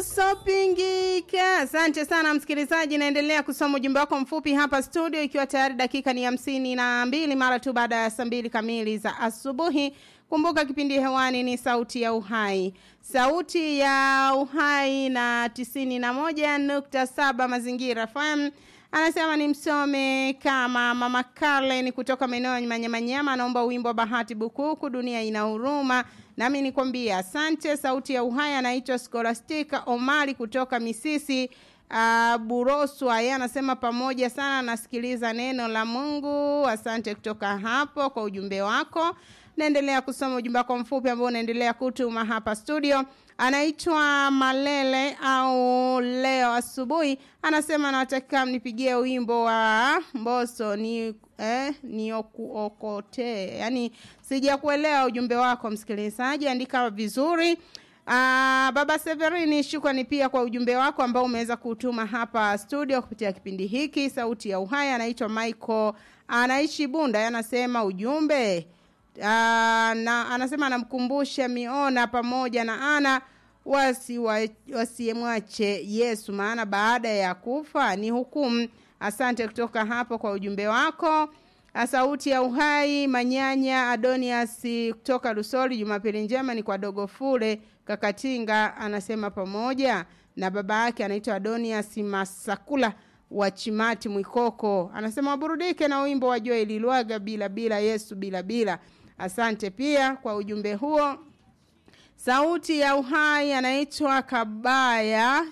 usopingika. Asante sana msikilizaji, naendelea kusoma ujumbe wako mfupi hapa studio, ikiwa tayari dakika ni hamsini na mbili mara tu baada ya saa mbili kamili za asubuhi. Kumbuka kipindi hewani ni Sauti ya Uhai, Sauti ya Uhai na tisini na moja nukta saba Mazingira FM. Anasema ni msome kama Mama Carlen kutoka maeneo ya Manyamanyama, anaomba wimbo wa Bahati Bukuku, dunia ina huruma. Nami nikwambia asante. Sauti ya Uhai anaitwa Scholastica Omari kutoka Misisi uh, Buroswa. Yeye anasema pamoja sana, nasikiliza neno la Mungu. Asante kutoka hapo kwa ujumbe wako. Naendelea kusoma ujumbe wako mfupi ambao unaendelea kutuma hapa studio. Anaitwa Malele au leo asubuhi, anasema nataka mnipigie wimbo wa Mboso ni eh, niokuokote. Yani sijakuelewa ujumbe wako msikilizaji, andika vizuri. Aa, Baba Severini, shukrani pia kwa ujumbe wako ambao umeweza kutuma hapa studio kupitia kipindi hiki Sauti ya Uhai. Anaitwa Michael, anaishi Bunda, anasema ujumbe Uh, na anasema anamkumbusha Miona pamoja na Ana wasiyemwache wasi Yesu, maana baada ya kufa ni hukumu. Asante kutoka hapo kwa ujumbe wako. Sauti ya Uhai Manyanya Adonias kutoka Lusoli, Jumapili njema ni kwa dogo Fule Kakatinga, anasema pamoja na baba yake anaitwa Adonias Masakula wa Chimati Mwikoko, anasema waburudike na wimbo wa Joel Lilwaga bila bila Yesu bila bila. Asante pia kwa ujumbe huo. Sauti ya Uhai anaitwa Kabaya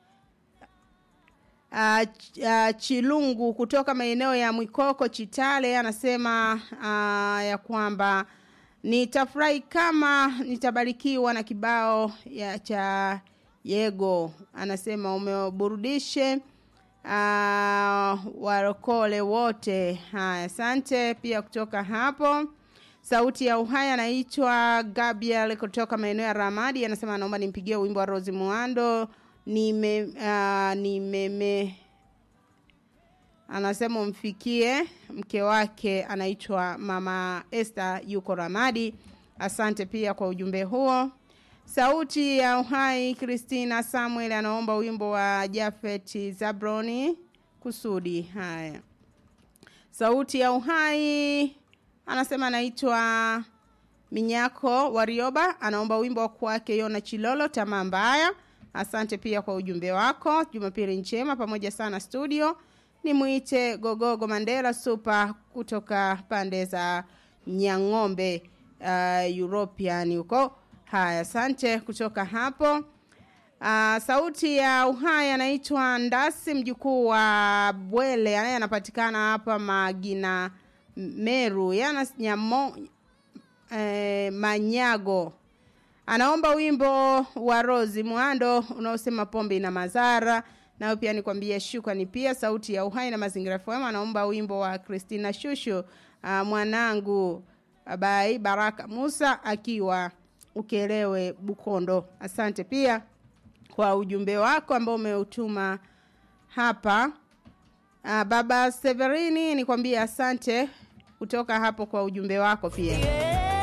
uh, uh, Chilungu kutoka maeneo ya Mwikoko Chitale, anasema uh, ya kwamba nitafurahi kama nitabarikiwa na kibao ya cha Yego. Anasema umeburudishe uh, warokole wote. Haya, asante pia kutoka hapo. Sauti ya Uhai anaitwa Gabriel kutoka maeneo ya Ramadi, anasema naomba nimpigie wimbo wa Rose Muando nime uh, nimeme anasema umfikie mke wake anaitwa Mama Esther yuko Ramadi. Asante pia kwa ujumbe huo. Sauti ya Uhai Christina Samuel anaomba wimbo wa Jafet Zabroni kusudi. Haya, Sauti ya Uhai anasema anaitwa Minyako Warioba, anaomba wimbo kwake Yona Chilolo tamaa mbaya. Asante pia kwa ujumbe wako. Jumapili njema pamoja sana studio. Nimuite Gogogo Mandela Super kutoka pande za Nyang'ombe uh, European huko. Haya, asante kutoka hapo. Uh, sauti ya uhai anaitwa Ndasi mjukuu wa Bwele, anaye anapatikana hapa Magina Meru, yana nyamo eh, Manyago. Anaomba wimbo wa Rozi Mwando unaosema pombe ina madhara. Nao pia nikwambie shukrani pia sauti ya uhai na mazingira FM anaomba wimbo wa Christina Shushu uh, mwanangu bai Baraka Musa akiwa Ukelewe Bukondo. Asante pia kwa ujumbe wako ambao umeutuma hapa. Uh, baba Severini nikwambie asante kutoka hapo kwa ujumbe wako pia.